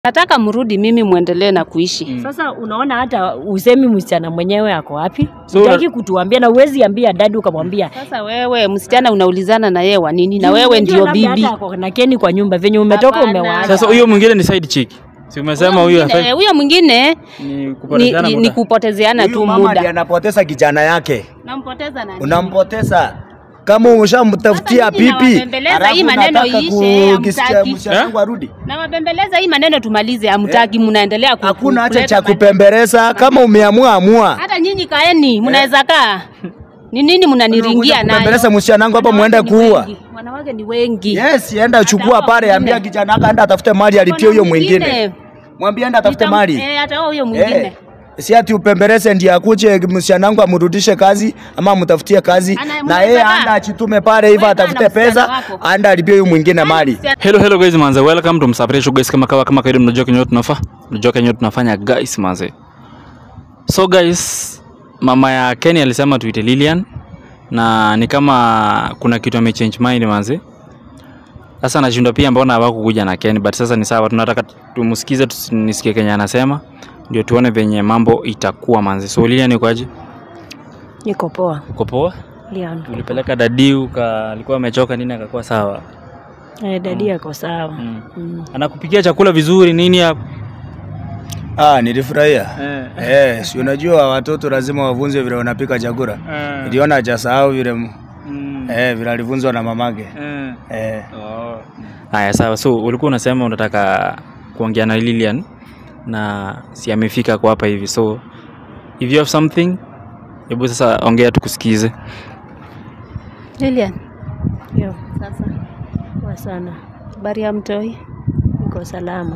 Nataka mrudi, mimi muendelee na kuishi. Sasa unaona hata usemi msichana mwenyewe ako wapi? So, Hutaki kutuambia na uwezi ambia dadi ukamwambia. Sasa wewe msichana unaulizana na yeye wa nini? Na wewe Unajua ndio labda bibi. hata ako na Keni kwa nyumba venye umetoka Hapana. umewaacha. Sasa huyo mwingine ni side chick. Si umesema huyo Mwingine- hafai huyo mwingine ni ni, kupotezeana ni, muda. ni kupotezeana tu Huyu mama ndiye muda. anapoteza kijana yake, Nampoteza nani? unampoteza kama umeshamtafutia Sasa nyinyi pipi, nawabembeleza alafu hii maneno unataka iishe, kukisikia hamtaki. msichana Eh? wangu arudi. Na wabembeleza hii maneno tumalize, hamtaki, mnaendelea ku- Hakuna hacha kuleta cha maneno. kupembeleza, kama umeamua amua. Hata nyinyi kaeni, mnaweza kaa. Ni nini mnaniringia nayo? Kupembeleza msichana wangu hapa muende Wanawake ni kuua. wengi, Wanawake ni wengi. Yes, enda chukua hao pale, ambia wengine. kijana wako aenda atafute mali alipie Kuna huyo mwingine. Mwambie enda atafute Nitam- mali. Eh, hata huyo mwingine. Eh, si ati upembeleze ndiye akuje msichana wangu amrudishe kazi ama amtafutie kazi Ana- na mnaweza yeye kaa. anda achitume pale hivyo Wewe kaa na atafute msichana pesa wako. anda alipie huyo mwingine mali. Hello hello guys manze, welcome to Msafiri Show guys, kama kawa kama kawaida, mnajua kenye tunafa mnajua kenye tunafanya guys manze. So guys, mama ya Kenny alisema tuite Lilian na ni kama kuna kitu amechange mind manze. Sasa nashindwa pia mbona hawakukuja na Kenny, but sasa ni sawa, tunataka tumsikize, tusinisikie kenye anasema ndio tuone venye mambo itakuwa manze. So Lilian, uko aje? Niko poa. Uko poa? Leon. Ulipeleka dadi uka alikuwa amechoka nini akakuwa sawa? Eh, dadi ako sawa. Mm. Mm. Anakupikia chakula vizuri nini hapo? Ah, nilifurahia. Eh. Eh, si unajua watoto lazima wavunzwe vile wanapika chakula. Eh. Niliona hajasahau vile m- Mm. eh, vile alivunzwa na mamake. Eh. Eh. Oh. Haya sawa, so ulikuwa unasema unataka kuongea na Lilian na si amefika kwa hapa hivi, so if you have something, hebu sasa ongea tukusikize. Lilian, Yo, sasa poa sana. habari ya mtoi? Niko salama.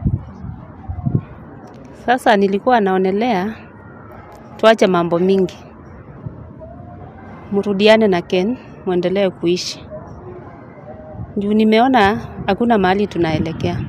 Sasa nilikuwa naonelea tuache mambo mingi, mrudiane na Ken, muendelee kuishi juu nimeona hakuna mahali tunaelekea.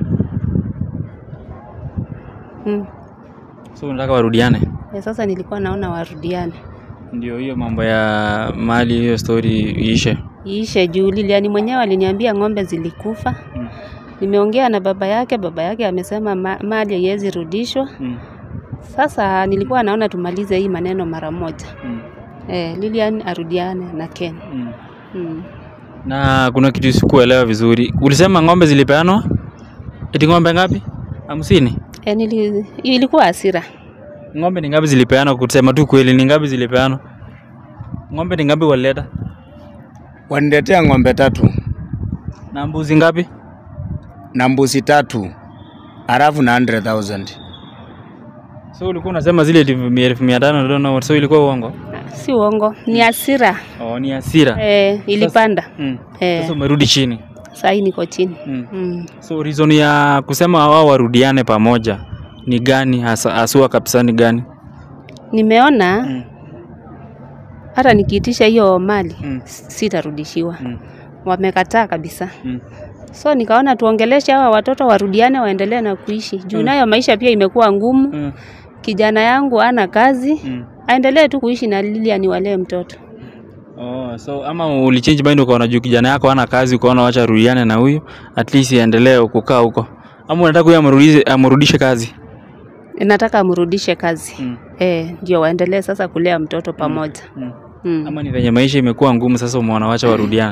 Mm. So unataka warudiane? Ya sasa nilikuwa naona warudiane, Ndio hiyo mambo ya mali, hiyo story iishe. iishe juu Lilian mwenyewe aliniambia ng'ombe zilikufa. Mm. Nimeongea na baba yake, baba yake amesema ma mali haiwezi rudishwa. Mm. Sasa nilikuwa naona tumalize hii maneno mara moja. Mm. Eh, Lilian arudiane na Ken. Mm. Mm. Na kuna kitu sikuelewa vizuri, ulisema ng'ombe zilipeanwa? Eti ng'ombe ngapi? hamsini? E, nili, ilikuwa hasira. Ng'ombe ni ngapi zilipeanwa? Kusema tu kweli, ni ngapi zilipeanwa? Ng'ombe ni ngapi walileta? Waniletea ng'ombe tatu Na mbuzi ngapi? na mbuzi tatu halafu na 100,000. So ulikuwa unasema zile elfu mia- elfu mia tano ndio na so ilikuwa uongo? Si uongo, ni hasira. Oh, ni hasira. E, ilipanda. Mm. Eh. Sasa umerudi chini. Saa hii niko chini. Mm. Mm. So reason ya kusema wao warudiane pamoja ni gani hasa hasua kabisa ni gani? Nimeona Mm. hata nikiitisha hiyo mali Mm. sitarudishiwa. Mm. Wamekataa kabisa. Mm. So nikaona tuongeleshe hawa watoto warudiane, waendelee na kuishi juu nayo maisha pia imekuwa ngumu. Mm. Kijana yangu ana kazi, Mm. aendelee tu kuishi na Lilian, walee mtoto. Oh, so ama ulichange mind ukaona juu kijana yako hana kazi ukaona wacha rudiane na huyu at least iendelee kukaa huko. Ama unataka huyu amrudishe amrudishe kazi? Nataka amrudishe kazi Mm. eh, ndio waendelee sasa kulea mtoto pamoja. Mm. Mm. Ama ni venye maisha imekuwa ngumu sasa umeona wacha warudiane.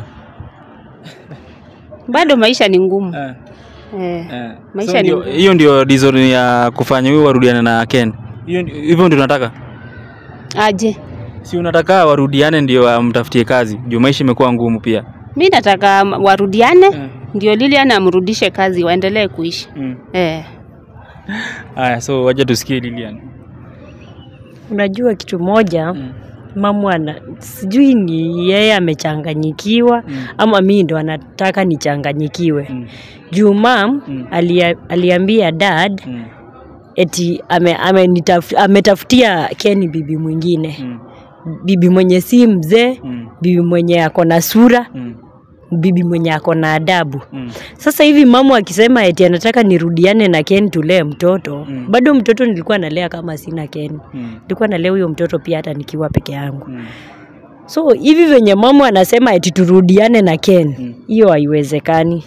Bado maisha ni ngumu Eh. eh. Eh. Maisha So ni ndio- ngumu. hiyo ndio reason ya kufanya huyu warudiane na Ken. Hiyo ndio- hivyo ndio unataka? Aje, Si unataka warudiane ndio amtafutie kazi juu maisha imekuwa ngumu pia. mi nataka m- warudiane Mm. ndio Lilian amrudishe kazi, waendelee kuishi Mm. eh. Haya, so wacha tusikie Lilian. Unajua kitu moja Mm. mamu ana sijui ni yeye amechanganyikiwa Mm. ama mimi ndo anataka nichanganyikiwe. Mm. Juu mam Mm. alia, aliambia dad Mm. eti ame, ame ametafutia Ken bibi mwingine, Mm. bibi mwenye si mzee, Mm. bibi mwenye ako na sura, Mm. bibi mwenye ako na adabu. Mm. Sasa hivi mamu akisema eti anataka nirudiane na Ken tulee mtoto Mm. bado mtoto nilikuwa nalea kama sina Ken, Mm. nilikuwa nalea huyo mtoto pia hata nikiwa peke yangu. Mm. So hivi venye mamu anasema eti turudiane na Ken, Mm. hiyo haiwezekani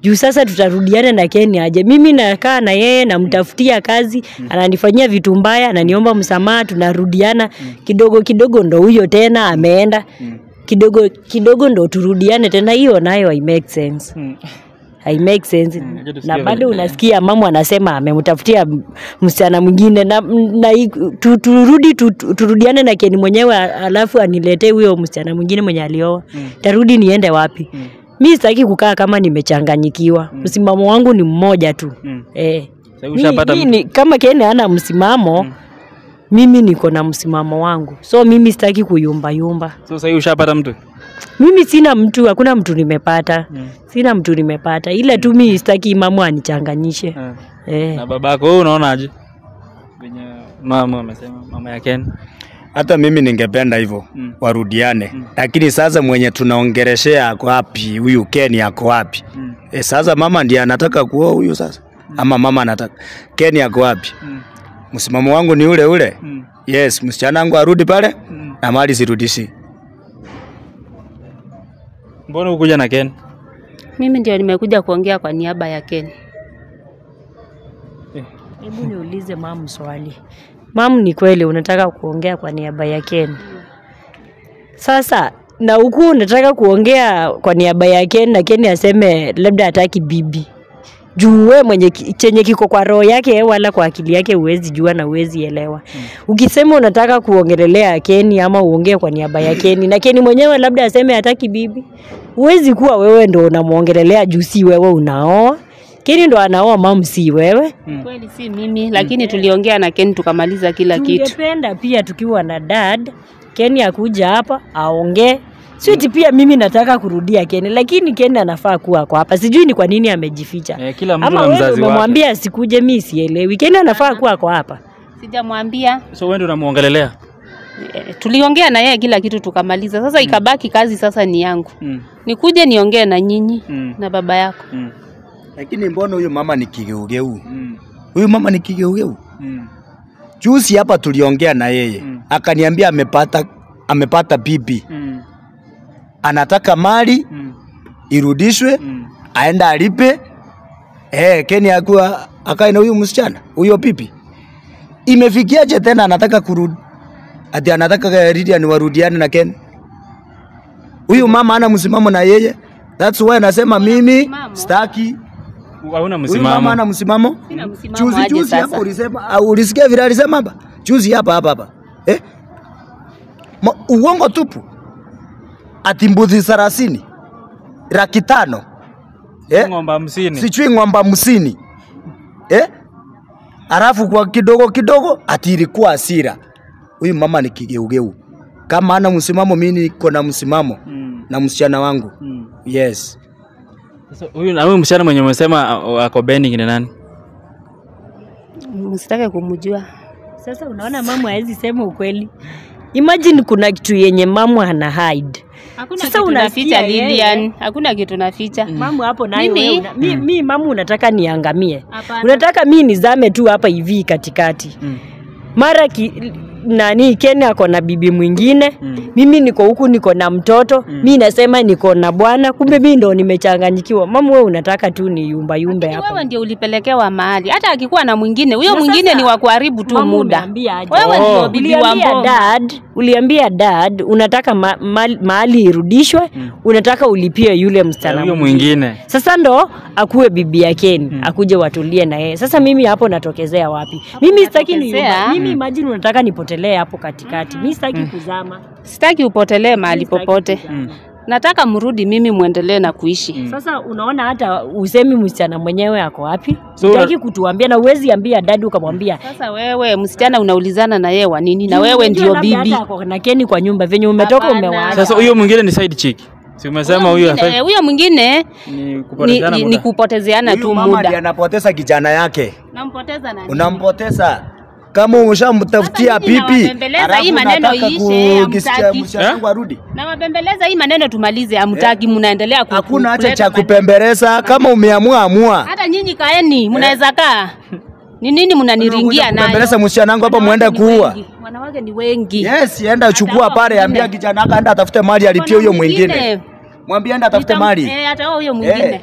juu sasa tutarudiana na Ken aje? Mimi nakaa na yeye namtafutia kazi, ananifanyia vitu mbaya, ananiomba msamaha, tunarudiana kidogo kidogo, ndo huyo tena ameenda kidogo kidogo, ndo turudiane tena. Hiyo nayo hai make sense hai make sense acha tusikie na vile- bado unasikia mama anasema amemtafutia m- msichana mwingine na, na i- tu, turudi tu, tu- turudiane na Ken mwenyewe a- alafu aniletee huyo msichana mwingine mwenye alioa tarudi niende wapi mi sitaki kukaa kama nimechanganyikiwa msimamo wangu ni mmoja tu Mm. eh. Sasa Mi- ushapata mi mtu? ni- kama Ken hana msimamo mimi niko na msimamo wangu so mimi sitaki kuyumbayumba So sasa ushapata mtu? mimi sina mtu hakuna mtu nimepata sina mtu nimepata ila tu mi sitaki mamu anichanganyishe Eh. eh. Na babako wewe unaonaje? Venye mama amesema mama ya Ken. Hata mimi ningependa hivyo Mm. warudiane, lakini sasa mwenye tunaongeleshea ako wapi? Huyu Ken ako wapi? Mm. E, sasa mama ndiye anataka kuoa huyu sasa, ama mama anataka Ken ako wapi? Mm. Msimamo wangu ni ule ule. Mm. Yes, msichana wangu arudi pale Mm. na mali sirudishi. Mbona ukuja na Ken? Mimi ndio nimekuja kuongea kwa niaba ya Ken. Hebu niulize mamu swali. Mamu, ni kweli unataka kuongea kwa niaba ya Ken? Sasa na huku unataka kuongea kwa niaba ya Ken na Ken aseme labda hataki bibi juu we mwenye ki- chenye kiko kwa roho yake wala kwa akili yake huwezi jua na huwezi elewa. Ukisema unataka kuongelelea Keni ama uongee kwa niaba ya Keni na Keni mwenyewe labda aseme hataki bibi, huwezi kuwa wewe ndo unamwongelelea juu si wewe unaoa. Keni ndo anaoa mamu, si wewe. Kweli si mimi, lakini tuliongea na Ken tukamaliza kila kitu. Tungependa pia tukiwa na dad Keni akuja hapa aongee. Switi pia mimi nataka kurudia Keni, lakini Keni anafaa kuwa kwa hapa. Sijui ni kwa nini amejificha. Eh, kila mtu Ama na wewe mzazi wake. umemwambia asikuje, mi sielewi. Keni anafaa kuwa kwa hapa. Sijamwambia. So wewe ndio unamuongelelea? Eh, Tuliongea na yeye kila kitu tukamaliza. Sasa ikabaki kazi sasa ni yangu. Mm. Nikuje niongee na nyinyi Mm. na baba yako. Mm. Lakini mbona huyu mama ni kigeugeu? Mm. Huyu mama ni kigeugeu. Mm. Juzi hapa tuliongea na yeye Mm. akaniambia amepata amepata bibi, Mm. anataka mali Mm. irudishwe, Mm. aenda alipe. Eh, Keni akuwa akae na huyu msichana huyo pipi. Imefikiaje tena anataka kurudi? Ati anataka Lydian warudiane na Ken. Huyu mama ana msimamo na yeye. That's why anasema mimi msimamo. staki. Hauna Huyu mama msimamo. ana msimamo. Sina msimamo Juzi aje juzi sasa. hapa ulisema au ulisikia vile alisema hapa? Juzi hapa hapa hapa. Eh? Ma, uongo tupu. Ati mbuzi thelathini laki tano eh? Ng'ombe hamsini. sijui ng'ombe hamsini eh? Alafu kwa kidogo kidogo ati ilikuwa hasira. Huyu mama ni kigeugeu. Kama ana msimamo, mimi niko na msimamo Mm. na msichana wangu. Mm. Yes. Sasa huyu na huyu msichana mwenye umesema a- ako bending ni nani? Msitake kumjua. Sasa unaona mamu hawezi sema ukweli. Imagine kuna kitu yenye mamu ana hide. Hakuna Sasa kitu unasikia naficha yeye. Lilian. Hakuna kitu naficha. Mamu hapo nayo Mimi- wewe una, mi, mi mamu unataka niangamie. Hapana. Unataka mi nizame tu hapa hivi katikati. Mm. Mara ki, nani Ken ako na bibi mwingine Mm. mimi niko huku niko na mtoto mi nasema niko na bwana kumbe mi ndo nimechanganyikiwa mamu wewe unataka tu ni yumba yumbe Lakini hapa wewe ndio ulipelekewa mahali. Hata akikuwa na mwingine, huyo Na mwingine sasa, ni wa kuharibu tu Mamu muda. unaambia aje? Wewe Oh. ndio bibi wa uliambia mboma. dad uliambia dad unataka ma, ma, mahali irudishwe unataka ulipie yule msichana Huyo mwingine. mwingine. sasa ndo akuwe bibi ya Ken akuje watulie na yeye sasa mimi hapo natokezea wapi mimi sitaki ni natokezea. mimi imagine unataka nipotelee hapo katikati mi sitaki kuzama Sitaki upotelee mahali Sitaki popote. kuzama. Nataka mrudi mimi muendelee na kuishi. Sasa unaona hata usemi msichana mwenyewe ako wapi? So, Utaki kutuambia na uwezi ambia dadi ukamwambia Sasa wewe msichana unaulizana na yeye wa nini? Na "Juu wewe unajua ndio labda bibi. hata ako na Keni kwa nyumba venye umetoka Hapana. umewaacha. Sasa huyo mwingine ni side chick. Si umesema Huyo huyu mwingine- hafai huyo mwingine ni ni, kupotezana ni, ni muda. kupotezeana Huyu tu mama ndiye muda. anapoteza kijana yake. Nampoteza nani? Unampoteza kama ushamtafutia Sasa nyinyi pipi, nawabembeleza hii maneno unataka iishe, kukisikia hamtaki. msichana wangu arudi. Na wabembeleza hii maneno tumalize, hamtaki, mnaendelea ku- Hakuna hacha kuleta cha maneno. kupembeleza. Kama umeamua amua. Hata nyinyi kaeni, mnaweza kaa. Ni nini mnaniringia nayo? Kupembeleza msichana wangu hapa muende Wanawake ni kuua. wengi, Wanawake ni wengi. Yes, enda uchukua Hata pale, wao ambia wengine. kijana wako aenda atafute mali alipie huyo mwingine. Mwambie enda atafute Nitam- mali. Eh, hata wao huyo mwingine. Eh.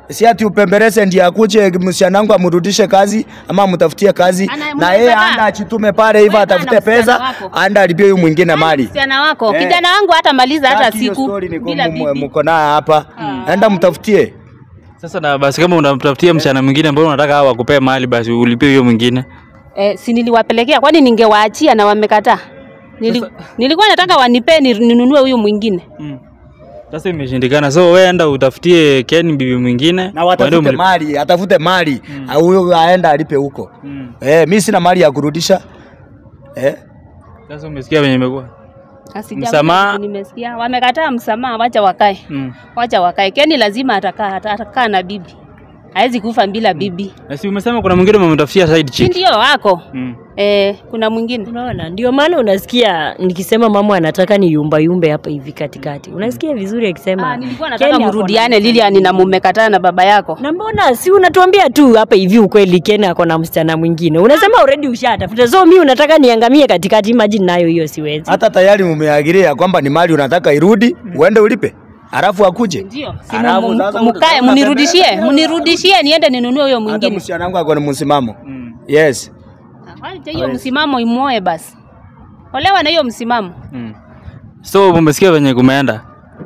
si ati upembeleze ndiye akuje msichana wangu amrudishe kazi ama amtafutie kazi Ana- na yeye mnaweza anda kaa. achitume pale hivyo Wewe kaa na atafute msichana pesa wako. anda alipie huyu mwingine mali. msichana wako Eh. kijana wangu hata maliza hata Sasa hiyo siku story niko bila mu- bibi mko nayo hapa, enda mtafutie. Sasa na basi kama unamtafutia msichana mwingine ambao unataka hao wakupee mahali basi ulipie huyo mwingine. eh, si niliwapelekea kwani ningewaachia na wamekataa Nili, nilikuwa nataka wanipee ni- ninunue huyu mwingine Mm. Sasa imeshindikana. So wewe enda utafutie Ken bibi mwingine. Na waende watafute umlipe. mali, atafute mali. Au Huyo aenda alipe huko. Mm. Eh, mimi sina mali ya kurudisha. Eh? Sasa umesikia venye imekuwa? Asija- Msamaha. nimesikia wamekataa msamaha wacha wakae Mm. wacha wakae keni lazima atakaa ata- atakaa na bibi hawezi kufa bila bibi Na si umesema kuna mwingine umemtafutia side si chick. ndio wako Mm. eh, kuna mwingine Unaona, ndio maana unasikia nikisema mama anataka ni yumba yumbe hapa hivi katikati. Unasikia vizuri akisema ah, nilikuwa nataka Ken ako na mrudiane Lilian na mumekataa na baba yako na mbona si unatuambia tu hapa hivi ukweli Ken ako na msichana mwingine. Unasema already ushatafuta. So mimi unataka niangamie katikati, imagine nayo hiyo siwezi. Hata tayari mumeagiria kwamba ni mali unataka irudi, uende ulipe. Alafu akuje. ndio si Alafu mu- sasa mu- mkae utasema- mnirudishie mnirudishie niende ninunue huyo Hata mwingine msichana wangu ako na msimamo. Mm. Yes. Wacha hiyo msimamo imuoe basi olewa na hiyo msimamo Mm. So umesikia venye kumeenda?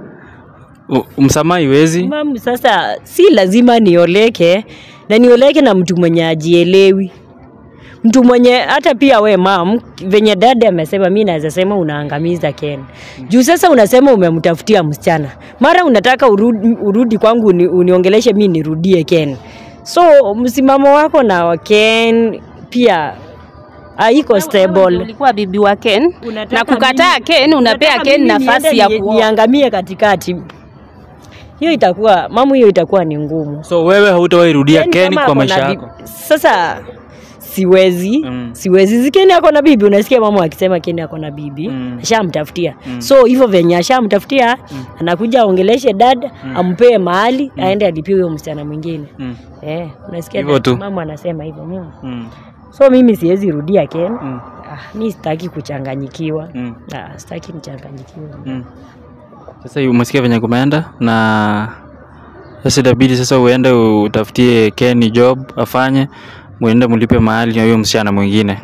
U- Msamaha iwezi. Mam, sasa si lazima nioleke na nioleke na mtu mwenye ajielewi, mtu mwenye hata pia we mam, venye dada amesema, mi naweza sema unaangamiza Ken juu sasa unasema umemtafutia msichana, mara unataka urudi, urudi kwangu uni, uniongeleshe mi nirudie Ken. So msimamo wako na Ken pia haiko Wewe- wewe ndio stable. ulikuwa bibi wa Ken Unataka na kukataa mimi- Ken unapea unataka Ken mimi nafasi niende ya ni- kuoa niangamie katikati, hiyo itakuwa mamu, hiyo itakuwa ni ngumu. So wewe hautawahi rudia Yaani Ken kama kwa ako maisha na yako. bibi- Sasa siwezi Mm. siwezi zikeni ako na bibi, unasikia mama akisema Keni ako na bibi Mm. ashamtafutia so hivyo venye ashamtafutia anakuja aongeleshe dada ampee mahali aende alipie huyo msichana mwingine Mm. eh, unasikia Hivyo dada- tu. mama anasema hivyo mm. Mm. so mimi siwezi rudia Ken Mm. ah, mi sitaki kuchanganyikiwa Mm. ah, sitaki nichanganyikiwe Mm. Sasa hiyo umesikia venye kumeenda na sasa itabidi sasa uende utafutie Ken job afanye, muende mlipe mahali na huyo msichana mwingine.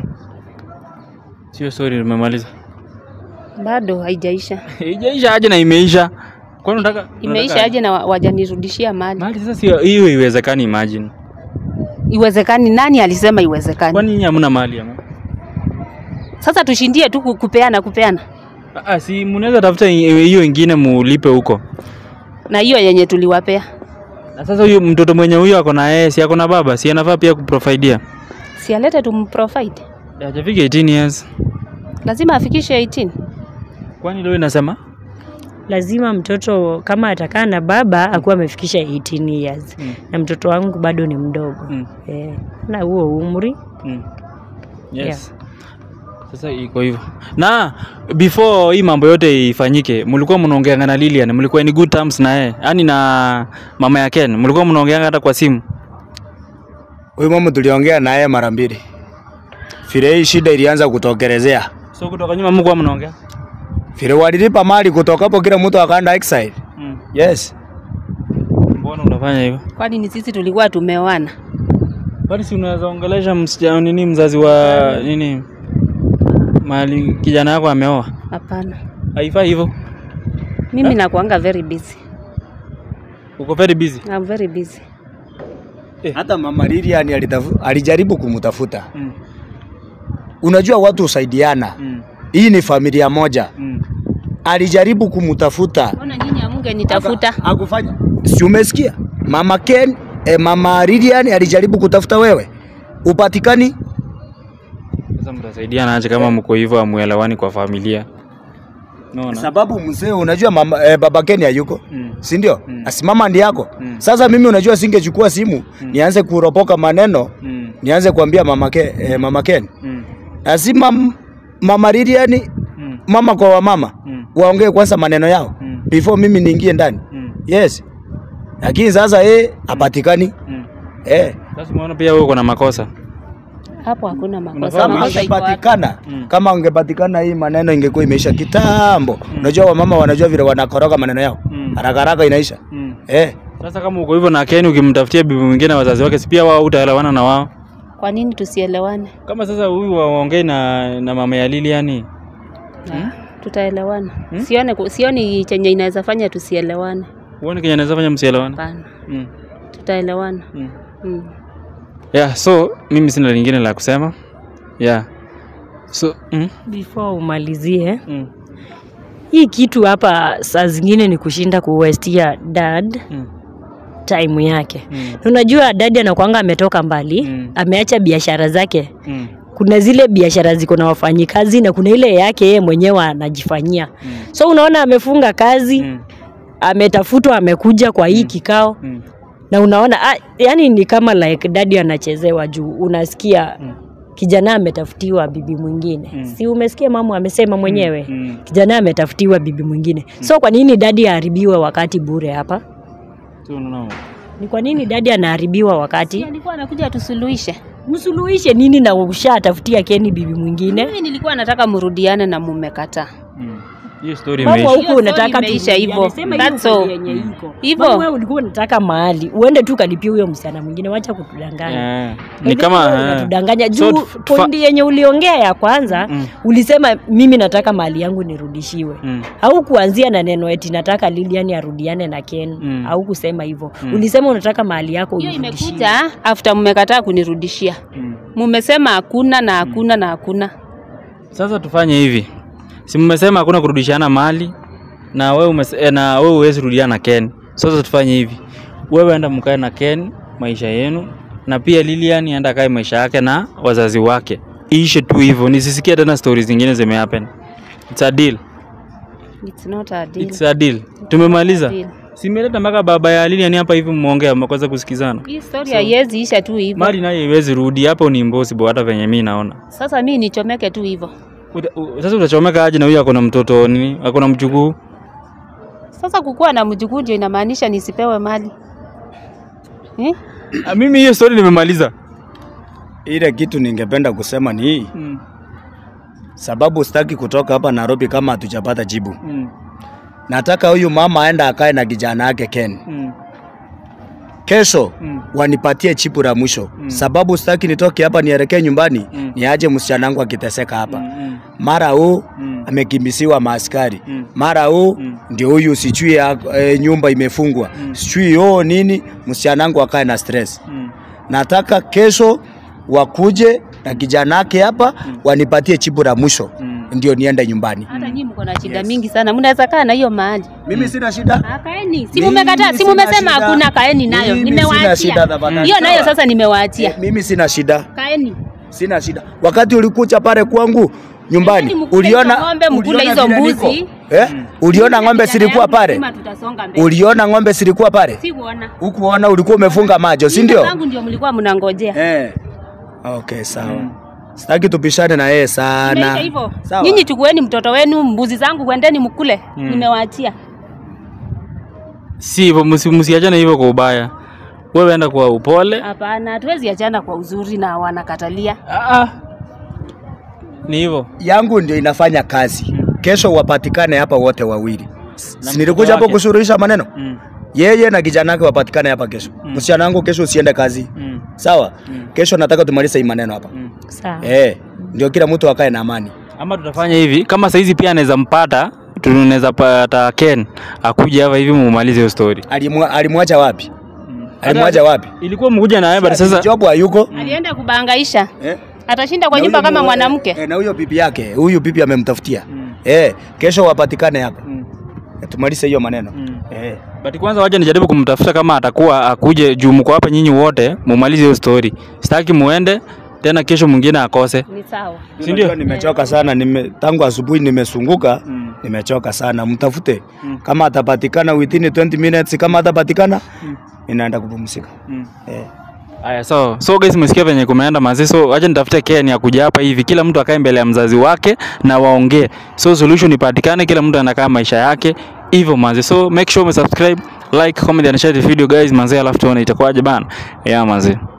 Sio sorry, umemaliza. bado haijaisha Haijaisha aje na imeisha. Kwani unataka imeisha unataka- aje na wa- wajanirudishia mali Mahali sasa sio hiyo iwezekani imagine. iwezekani nani alisema iwezekani Kwani nyinyi hamna mahali ama? sasa tushindie tu ku- kupeana kupeana Ah, ah, si mnaweza tafuta hi- hiyo ingine mulipe huko. na hiyo yenye tuliwapea Na sasa huyo mtoto mwenye huyo ako na yeye, si ako na baba, si anafaa pia kuprovidea. sialete tumprovide Hajafika 18 years. lazima afikishe 18 Kwani leo inasema? lazima mtoto kama atakaa na baba akuwa amefikisha 18 years Mm. na mtoto wangu bado ni mdogo Mm. eh, na huo umri Mm. Yes. Sasa iko hivyo. Na before hii mambo yote ifanyike, mlikuwa mnaongeanga na Lilian, mlikuwa ni good terms na yeye. Yaani na mama ya Ken, mlikuwa mnaongeanga hata kwa simu. Huyu mama tuliongea naye mara mbili. Vile hii shida ilianza kutokelezea. So kutoka nyuma mlikuwa mnaongea? Vile walilipa mali kutoka hapo kila mtu akaenda exile. Mm. Yes. Mbona unafanya hivyo? kwani ni sisi tulikuwa tumeoana Bali si unaweza ongelesha msichana nini mzazi wa nini? Mali kijana yako ameoa. hapana Haifai hivyo. mimi nakuanga very busy Uko very busy. I'm very busy Hata mama Lilian alitafu, alijaribu kumtafuta. Mm. Unajua watu husaidiana. Mm. Hii ni familia moja. Mm. Alijaribu kumtafuta. mbona nyinyi amunge nitafuta Hakufanya. Si umesikia? Mama Ken, eh, mama Lilian alijaribu kutafuta wewe. Upatikani? Sasa mtasaidiana aje kama mko hivyo amuelewani kwa familia? Unaona? Sababu mzee unajua mama, eh, baba Ken hayuko. Mm. Si ndio? Mm. Asimama ndi yako. Mm. Sasa mimi unajua singechukua simu nianze kuropoka maneno, Mm. nianze kuambia mama Ken, eh, mama Ken. Mm. Lazima m- mama Lilian Mm. mama kwa wamama Mm. waongee kwanza maneno yao Mm. before mimi niingie ndani. Mm. Yes. Lakini sasa eh hapatikani. Mm. Eh. Sasa umeona pia wewe uko na makosa. hapo hakuna makosa Unafaa Kama makosa iko wapi? angepatikana Mm. kama angepatikana hii maneno ingekuwa imeisha kitambo. Unajua wamama wanajua vile wanakoroga maneno yao. Mm. Haraka haraka inaisha. Mm. Eh, Sasa kama uko hivyo na Ken ukimtafutia bibi mwingine wazazi wake, si pia wao utaelewana na wao? Kwa nini tusielewane? Kama sasa huyu waongei na, na mama ya Lilian Ah, Tutaelewana. Sione ku- sioni chenye inaweza fanya tusielewane. uone kenye anaweza fanya msielewane. Hapana. Mm. Tutaelewana. Mm. Mm. Yeah, so mimi sina lingine la kusema. Yeah. So, mm, before umalizie mm, hii kitu hapa saa zingine ni kushinda kuwestia dad mm, time yake mm, unajua dadi anakwanga ametoka mbali Mm. ameacha biashara zake mm, kuna zile biashara ziko na wafanyikazi na kuna ile yake yeye mwenyewe anajifanyia mm, so unaona amefunga kazi mm, ametafutwa amekuja kwa hii kikao mm, na unaona ah, yani ni kama like dadi anachezewa juu unasikia Mm. kijana ametafutiwa bibi mwingine Mm. si umesikia mama amesema mwenyewe mm. kijana ametafutiwa bibi mwingine so kwa nini dadi aharibiwe wakati bure hapa So, unaona, ni kwa nini dadi anaharibiwa wakati Si alikuwa anakuja tusuluhishe. msuluhishe nini na ushatafutia keni bibi mwingine Mimi nilikuwa nataka mrudiane na mmekataa. mm. Hiyo story Mama imeisha. huku Hiyo story unataka imeisha turudiane. hivyo. Sema hiyo That's kweli all. yenye iko. Hivyo. Mama wewe ulikuwa unataka mahali uende tu kalipia huyo msichana mwingine wacha kutudanganya Eh, ni kama eh, unatudanganya So, juu fa- pointi yenye uliongea ya kwanza Mm. ulisema mimi nataka mali yangu nirudishiwe mm, au kuanzia na neno eti nataka Lilian arudiane na Ken Mm. au kusema hivyo Mm. ulisema unataka mali yako Hiyo urudishiwe. imekuja after mmekataa kunirudishia. mm. Mmesema hakuna na hakuna na hakuna. Sasa tufanye hivi, si mmesema hakuna kurudishana mali na wewe umese, eh, na wewe huwezi rudiana na Ken. Sasa tufanye hivi, wewe enda mkae na Ken maisha yenu, na pia Lilian enda kae maisha yake na wazazi wake, iishe tu hivyo, nisisikie tena stories zingine zimehappen. It's a deal. It's not a deal. It's a deal. Tumemaliza. Deal. Simeleta mpaka baba ya Lilian hapa hivi, mmeongea mmekosa kusikizana. Hii story haiwezi isha tu hivyo. Mali nayo iwezi rudi hapo, ni impossible hata venye mimi naona. Sasa mimi nichomeke tu hivyo. Uta, u, sasa utachomeka aje na huyu ako na mtoto nini? Ako na mjukuu. Sasa kukuwa na mjukuu ndio inamaanisha nisipewe mali eh? Ah, Mimi hiyo story nimemaliza. Ile kitu ningependa kusema ni hii, Mm. sababu sitaki kutoka hapa Nairobi kama hatujapata jibu. Mm. Nataka huyu mama aenda akae na kijana yake Ken. Mm. Kesho Mm. wanipatie chipu la mwisho Mm. sababu sitaki nitoke hapa nielekee nyumbani Mm. niaje msichana wangu akiteseka hapa. Mm. Mara huu Mm. amekimbisiwa maaskari Mm. mara huu Mm. ndio huyu sijui e, nyumba imefungwa Mm. sijui yoo nini, msichana wangu akae na stress. Mm. Nataka kesho wakuje na kijana yake hapa wanipatie chipu la mwisho Mm. ndio niende nyumbani. Hata nyinyi mko na shida mingi sana, mnaweza kaa na hiyo mahali. Mimi sina shida. Ah, Kaeni, si Mimi mumekataa, si sina mumesema shida. hakuna, kaeni nayo, Mimi sina shida, nimewaachia tafadhali. hiyo nayo, Sawa. sasa nimewaachia. Eh, Mimi sina shida. Kaeni. Sina shida. Wakati ulikuja pale kwangu nyumbani, Lakini mkule uliona hizo ng'ombe, mkule uliona hizo vile mbuzi. niko? Eh? Uliona ng'ombe Kijana zilikuwa yangu pale? lazima tutasonga mbele. Uliona ng'ombe zilikuwa pale? Sikuona. Ukuona ulikuwa umefunga macho, si Nyinyi ndio? zangu ndio mlikuwa mnangojea. Eh. Okay, sawa. Sitaki tupishane na yeye sana. Imeisha hivyo. Sawa. Nyinyi chukueni mtoto wenu, mbuzi zangu kwendeni mkule. Nimewaachia. Si hivyo, msi- msiachane hivyo kwa ubaya. Wewe enda kwa upole. Hapana, hatuwezi achana kwa uzuri na wanakatalia. Ah, ah. Ni hivyo. yangu ndio inafanya kazi. Kesho wapatikane hapa wote wawili. Si nilikuja hapo wake. kusuluhisha maneno? Mm. Yeye na kijana wake wapatikane hapa kesho. Msichana wangu kesho usiende kazi. Mm. Sawa? Kesho nataka tumalize hii maneno hapa. Mm. sawa Eh, ndio kila mtu akae na amani. Ama tutafanya hivi, kama saizi pia anaweza mpata, tunaweza pata Ken akuje hapa hivi mumalize hiyo story. Alimwa, alimwacha wapi? Alimwacha wapi? Ilikuwa mkuja na yeye but sasa job hayuko. Alienda kubangaisha. Eh? Atashinda kwa Na nyumba huyo kama mu- mwanamke. Eh, na huyo bibi yake, huyu bibi amemtafutia. Mm. Eh, kesho wapatikane hapa. Mm. Eh, Tumalize hiyo maneno. Mm. Eh. But kwanza wacha nijaribu kumtafuta kama atakuwa akuje juu mko hapa nyinyi wote mumalize hiyo story. Sitaki muende tena kesho mwingine akose. Ni sawa. Si ndio? Unajua Nimechoka sana nime, tangu asubuhi nimesunguka Mm. nimechoka sana. Mtafute Mm. kama atapatikana within 20 minutes, kama atapatikana ninaenda kupumzika. Mm. Eh. Aya, so so guys, msikia venye kumeenda mazi, so acha nitafute Ken ya kuja hapa hivi, kila mtu akae mbele ya mzazi wake na waongee, so solution ipatikane, kila mtu anakaa maisha yake hivyo mazi. So make sure umesubscribe, like, comment and share the video guys mazi, alafu tuone itakuwaje bana. Yeah mazi.